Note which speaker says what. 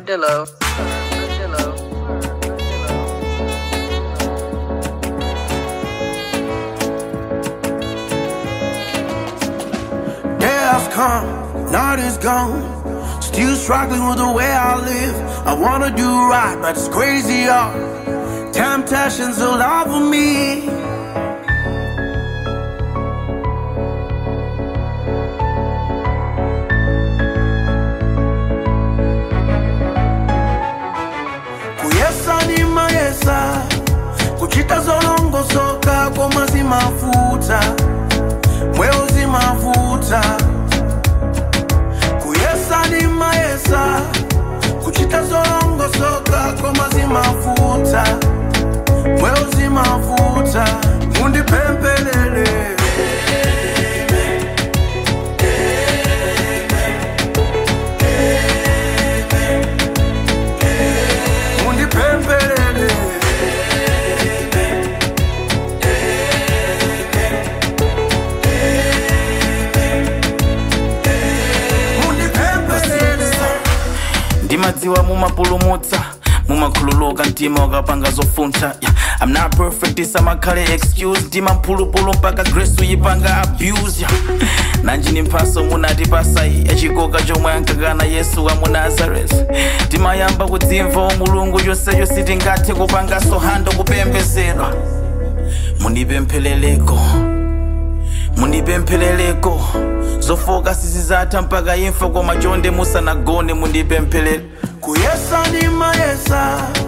Speaker 1: Armadillo. Armadillo.
Speaker 2: Day has come, night is gone. Still struggling with the way I live. I wanna do right, but it's crazy, y'all. Temptations all over me. kuyesa ni mayesa kuchita zolongosoka koma zimafuta mweo zimafuta kuyesa ni mayesa kuchita zolongosoka koma zimafuta mweo zimafuta mundipempelele mundipempelele mundipempelele
Speaker 3: ndimadziwa mumapulumutsa mumakhululuka mtima wakapanga zofuntha yeah. i'm not perfect isamakhale excuse ndima mphulupulu mpaka grace uyipanga abuse yeah. nanji ni mphaso munatipasa yachikoka chomwe ankakana yesu wa mu nazareth timayamba kudzimva wa mulungu chonsecho sitingathe kupangaso hando kupembezedwa munipempherereko munipempherereko zofoka sizizatha mpaka imfa koma chonde musanagone munipempherere
Speaker 2: kuyesa ni mayesa